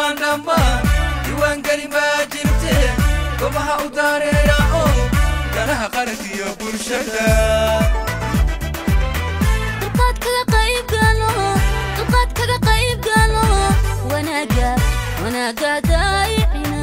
dhammaan dhammaan diiwaangeli baa jirte gobaha u daareera oo danaha qaranka iyo bulshada dulqaadkaga qaybgalo dulqaadkaga qaybgalo wanaaga wanaaga daayicina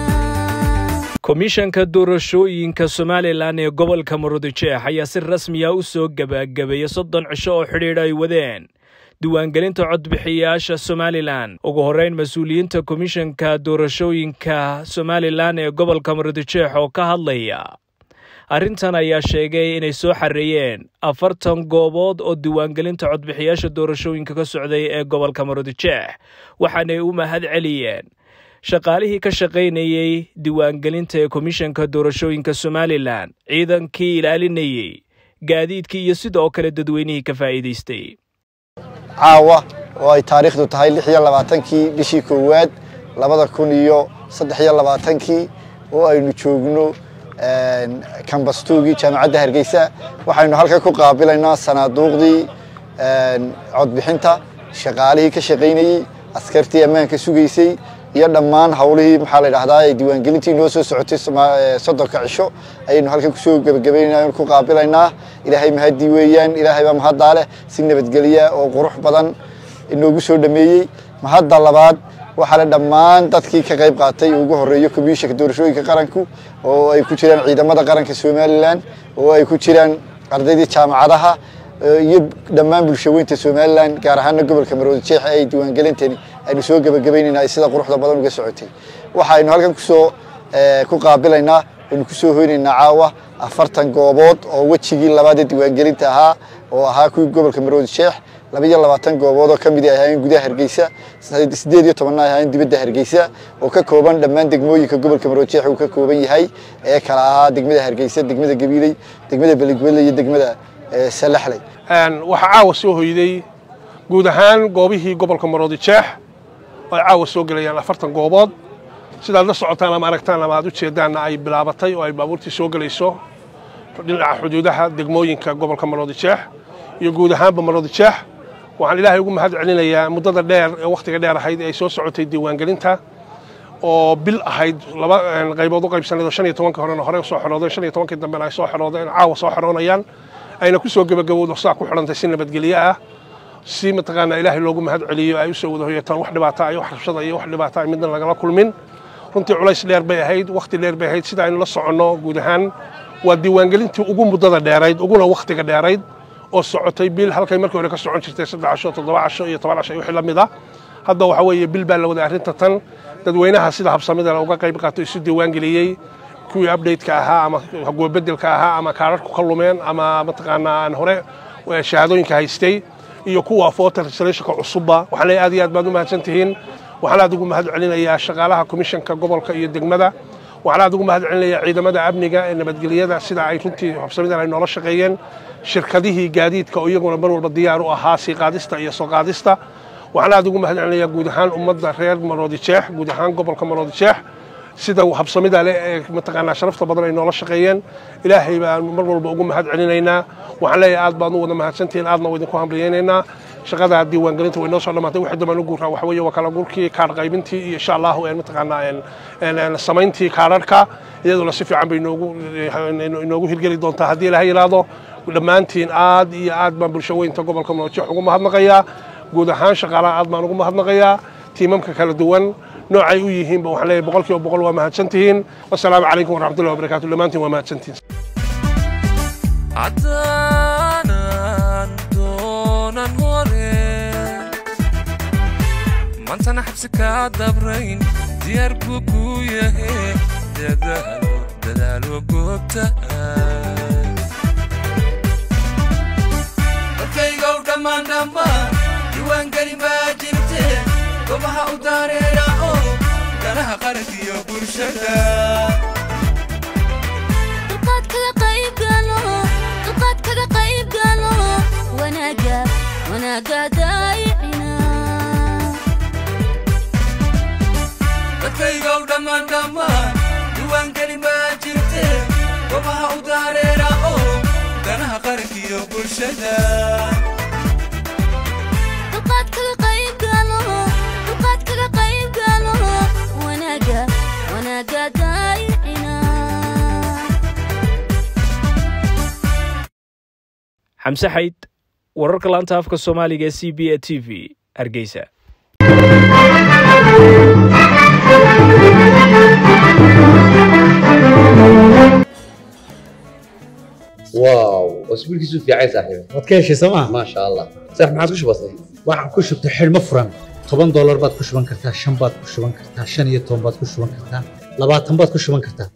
komishanka doorashooyinka somalilan ee gobolka murudijeex ayaa si rasmiya u soo gebagabeeyey soddon cisho oo xidhiidh ay wadeen diiwaangelinta codbixiyayaasha somalilan ugu horreyn mas-uuliyiinta komishanka doorashooyinka somalilan ee gobolka murudijeex oo ka hadlaya arrintan ayaa sheegay inay soo xareeyeen afartan goobood oo diiwaangelinta codbixiyaasha doorashooyinka ka socday ee gobolka murudijeex waxaanay u mahad celiyeen shaqaalihii ka shaqaynayey diiwaangelinta ee komishanka doorashooyinka somalilan ciidankii ilaalinayey gaadiidkii iyo sidoo kale dadweynihii ka faa'iidaystay caawa oo ay taariikhdu tahay lix iyo labaatankii bishii koowaad labada kun iyo saddex iyo labaatankii oo aynu joogno kambastuugii jaamacadda hargeysa waxaynu halkan ku qaabilaynaa sanaaduuqdii codbixinta shaqaalihii ka shaqaynayey askartii ammaanka sugaysay iyo dhammaan hawlihii maxaa la dhahdaa ee diiwaangelintii noo soo socotay soddonka cisho ayaynu halkan kusoo gebagabaynaa ku qaabilaynaa ilaahay mahadii weeyaan ilaahay baa mahaddaa leh si nabadgelya oo qurux badan inoogu soo dhameeyey mahadda labaad waxaa le dhammaan dadkii ka qayb qaatay ugu horeeyo komishanka doorashooyinka qaranku oo ay ku jiraan ciidamada qaranka somalilan oo ay ku jiraan ardaydii jaamacadaha iyo dhammaan bulshaweynta somalilan gaar ahaana gobolka maroodi jeex ay diiwaangelintani aynu soo gebagabaynayna ay sida quruxda badan uga socotay waxaynu halkan kusoo ku qaabilaynaa aynu kusoo hoynaynaa caawa afartan goobood oo wejigii labaad ee diiwaangelinta ahaa oo ahaa kuwii gobolka maroodi jeex laba iyo labaatan goobood oo ka mid ay ahaayeen gudaha hargeysa siddeed iyo tobanna ay ahaayeen dibadda hargeysa oo ka kooban dhammaan degmooyinka gobolka maroodi jeex uu ka kooban yahay ee kala ahaa degmada hargeysa degmada gabiiley degmada beligwelle iyo degmada salaxley waxaa caawa soo hoyday guud ahaan goobihii gobolka maroodi jeex oo ay caawa soo gelayaan afartan goobood sidaad la socotaan ama aragtaan ama aad u jeedaanna ay bilaabatay oo ay baabuurtii soo gelayso dhinaca xuduudaha degmooyinka gobolka maroodi jeex iyo guud ahaanba maroodi jeex waxaan ilaahay ugu mahad celinayaa muddada dheer ee wakhtiga dheer ahayd ee ay soo socotay diiwaangelinta oo bil ahayd laba qaybood u qaybsanayd oo shan iyo tobankii horena hore soo xoroodeen shan iyo tobankii dambena ay soo xoroodeen caawa soo xoroonayaan ayna ku soo gebagabowdo saa ku xidhantay si nabadgelyo ah si mataqaanaa ilaahay loogu mahad celiyo ay u soo wada hoyataan wax dhibaata iyo wax rabshada iyo wax dhibaata ay midna lagala kulmin runtii culays dheer bay ahayd wakhti dheer bay ahayd sida aynu la soconno guud ahaan waa diiwaangelintii ugu muddada dheerayd uguna wakhtiga dheerayd oo socotay bil halkay markii hore ka socon jirtay saddex casho toddoba casho iyo toban casho iyo wixii la mid ah hadda waxa weeye bil baa la waday arrinta tan dadweynaha sida habsamida uga qayb qaato isu diiwaangeliyey kuwii updateka ahaa ama hagoobedelka ahaa ama kaararku ka lumeen ama mataqaanaa aan hore shahaadooyinka haystay iyo kuwa voter registrationka cusubba waxaan leeyahay aad iyo aad baad u mahadsan tihiin waxaan aad ugu mahad celinayaa shaqaalaha komishanka gobolka iyo degmada waxaan aad ugu mahad celinayaa ciidamada amniga ee nabadgelyada sida ay runtii habsamidan ay noola shaqeeyeen shirkadihii gaadiidka oo iyaguna mar walba diyaar u ahaa sii qaadista iyo soo qaadista waxaan aad ugu mahad celinayaa guud ahaan ummadda reer maroodi jeex guud ahaan gobolka maroodi jeex sida habsamida leh ee mataqaanaa sharafta badan ay noola shaqeeyeen ilaahay baan mar walba ugu mahad celinaynaa waxaan leeyahay aad baan u wada mahadsantihiin aadna waa idinku hambaliyaynaynaa shaqada diiwaangelinta way noo soo dhammaatay wixii dambaan u guuraa waxa weeye waa kala gurkii kaar qaybintii iyo insha allahu mataqaanaa samayntii kaararka iyaduna si fiican bay inoogu inoogu hirgeli doontaa haddii ilaha yidhaahdo dhammaantiin aad iyo aad baan bulsho weynta gobolka marojeex ugu mahadnaqayaa guud ahaan shaqaalaha aad baan ugu mahadnaqayaa tiimamka kala duwan noocay u yihiinba waxaan leeyahay boqol kiiba boqol waa mahadsantihiin wasalaamu calaykum waraxmatullahi wabarakaatu dhammaantiin waa mahadsantihiin haddaanan doonan hore maantana xabsi kaa dabrayn diyaar buu kuu yahe dadaalo dadaalo goobta dadkaygow dhammaan dhammaan diiwaangeli baa jirte gobaha u daareera oo danaha qaranka iyo bulshada dulqaadkaga qaybgalo dulqaadkaga qaybgalo wanaaga wanaaga daayicina dadkaygow dhammaan dhammaan diiwaangeli baa jirte gobaha u daareera oo danaha qaranka iyo bulshada dulqaadkaga qaybgalo dulqaadkaga qaybgalo xamse xayd wararka laanta afka soomaaliga ee c b a t v hargeysa واو اسبوع كيسو في عايز صاحبي waad ka heshay sooma ما شاء الله صح ما عادش بسيط waxaan ku shubtay xidhmo furan toban doolar baad ku shuban kartaa shan baad ku shuban kartaa shan iyo toban baad ku shuban kartaa labaatan baad ku shuban kartaa